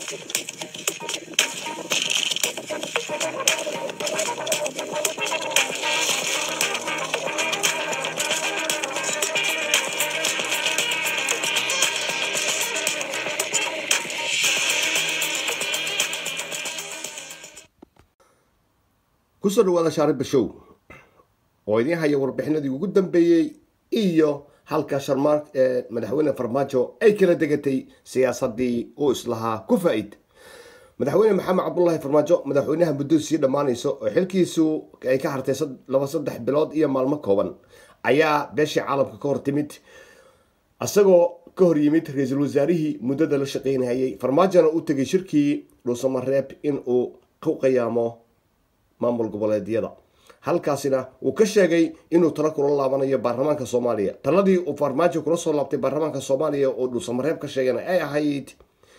kusoo dhawaada shaariba show oo idiin haya warbixinadii ugu dambeeyey iyo halka sharmaar madaxweyne farmaajo ay kala degatay siyaasadii uu islahaa ku faa-id madaxweyne maxamed cabdulaahi farmaajo madaxweynaha muddo sii dhammaanayso oo xilkiisu ay ka hartay laba saddex bilood iyo maalmo kooban ayaa beeshii caalamka ka hor timid isagoo ka hor yimid ra-iisul wasaarihii muddada la shaqeynayay farmaajona u tegay shirkii dhuusamareeb in uu ku qiyaamo maamul goboleedyada halkaasina uu ka sheegay inuu talo kula laabanayo baarlamaanka soomaaliya taladii uu farmaajo kula soo laabtay baarlamaanka soomaaliya oo dhuusamareeb ka sheegana ay ahayd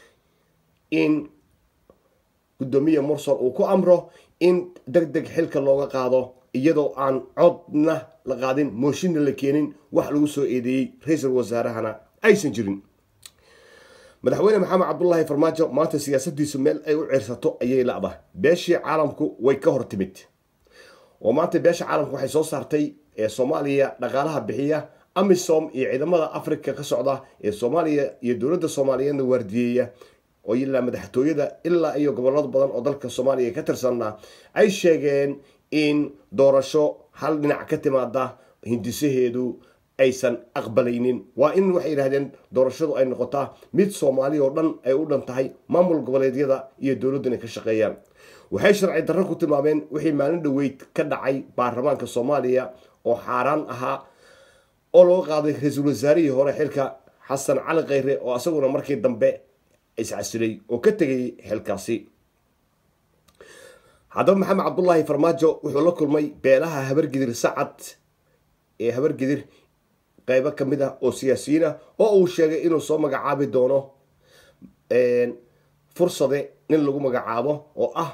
in guddoomiye mursal uu ku amro in deg deg xilka looga qaado iyadoo aan codna la qaadin mooshinna la keenin wax lagu soo eedeeyey ra-iisul wasaarahana aysan jirin madaxweyne maxamed cabdulaahi farmaajo maanta siyaasadiisu meel ay u cirsato ayay la-da beeshii caalamku way ka hor timid oo maanta beesha caalamku waxay soo saartay ee soomaaliya dhaqaalaha bixiya amisom iyo ciidamada africa ka socda ee soomaaliya iyo dowladda soomaaliyeedna waardiyeeya oo ilaa madaxtooyada ilaa iyo gobolado badan oo dalka soomaaliya ka tirsanna ay sheegeen in doorasho hal dhinac ka timaada hindisaheedu aysan aqbalaynin waa in waxay yidhahdeen doorashadu ay noqotaa mid soomaali oo dhan ay u dhan tahay maamul goboleedyada iyo dowladdan ay ka shaqeeyaan waxay sharci darro ku tilmaameen wixii maalin dhoweyd ka dhacay baarlamaanka soomaaliya oo xaaraan ahaa oo loo qaaday ra-iisul wasaarihii hore xilka xasan cali kheyre oo isaguna markii dambe iscasilay oo ka tegay xilkaasi haddaba maxamed cabdulaahi farmaajo wuxuu la kulmay beelaha habargidir sacad ee habargidir qaybo ka mid ah oo siyaasiyiin ah oo uu sheegay inuu soo magacaabi doono fursade nin lagu magacaabo oo ah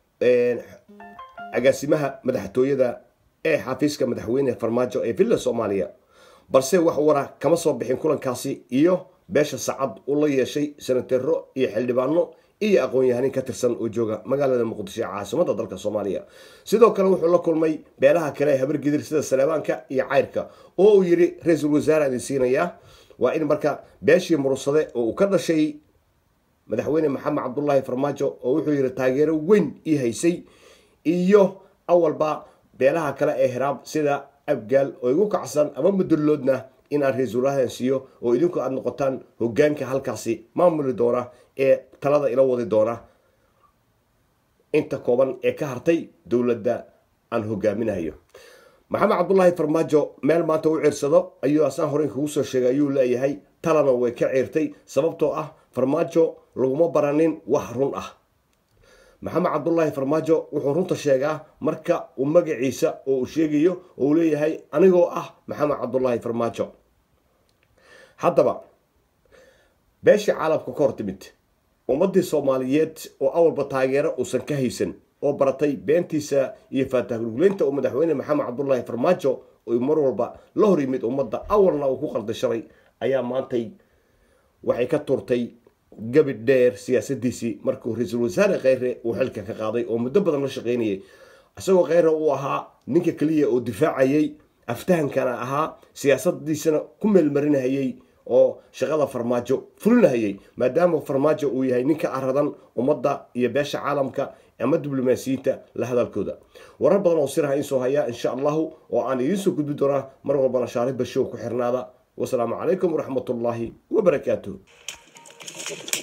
agaasimaha madaxtooyada ee xafiiska madaxweyne farmaajo ee villa soomaaliya balse wax wara kama soo bixin kulankaasi iyo beesha sacad uu la yeeshay senatero iyo xildhibaano iyo aqoon-yahanin ka tirsan oo jooga magaalada muqdisho ee caasimada dalka soomaaliya sidoo kale wuxuu la kulmay beelaha kale ee habargidir sida saleebaanka iyo cayrka oo uu yidhi ra-iisul wasaare idin siinayaa waa in marka beeshii murursade oo uu ka dhashay madaxweyne maxamed cabdulaahi farmaajo oo wuxuu yidhi taageero weyn ii haysay iyo awalba beelaha kale ee hiraab sida abgaal oo igu kacsan ama mudulloodna in aan ra-iisul wasaarahan siiyo oo idinku aada noqotaan hogaanka halkaasi maamuli doona ee talada ila wadi doona inta kooban ee ka hartay dowladda aan hogaaminayo maxamed cabdulaahi farmaajo meel maanta u ciirsado ayuu asaan horey kugu soo sheegay ayuu leeyahay talana way ka ciirtay sababtoo ah farmaajo laguma baranin wax run ah maxamed cabdulaahi farmaajo wuxuu runta sheegaa marka uu magaciisa oo uu sheegayo oo uu leeyahay anigoo ah maxamed cabdulaahi farmaajo haddaba beeshii caalamka ka hor timid ummadii soomaaliyeed oo awalba taageero uusan ka haysan oo baratay beentiisa iyo faatahgulguleynta uu madaxweyne maxamed cabdulaahi farmaajo uu mar walba la hor yimid ummadda awalna uu ku qalda shalay ayaa maantay waxay ka turtay gabi dheer siyaasadiisii markuu ra-iisul wasaare kheyre uu xilka ka qaaday oo muddo badan la shaqeynayay isagoo kheyre uu ahaa ninka keliya oo difaacayay aftahankana ahaa siyaasadiisana ku meelmarinahayay oo shaqada farmaajo fulinahayay maadaama farmaajo uu yahay ninka aradan ummadda iyo beesha caalamka ama diblomaasiyiinta la hadalkooda warar badan oo siraha insoo hayaa insha allahu oo aan idiinsoo gudbi doonaa mar walbana shaariba show ku xirnaada wasalaamu calaykum waraxmatullaahi wabarakaatuh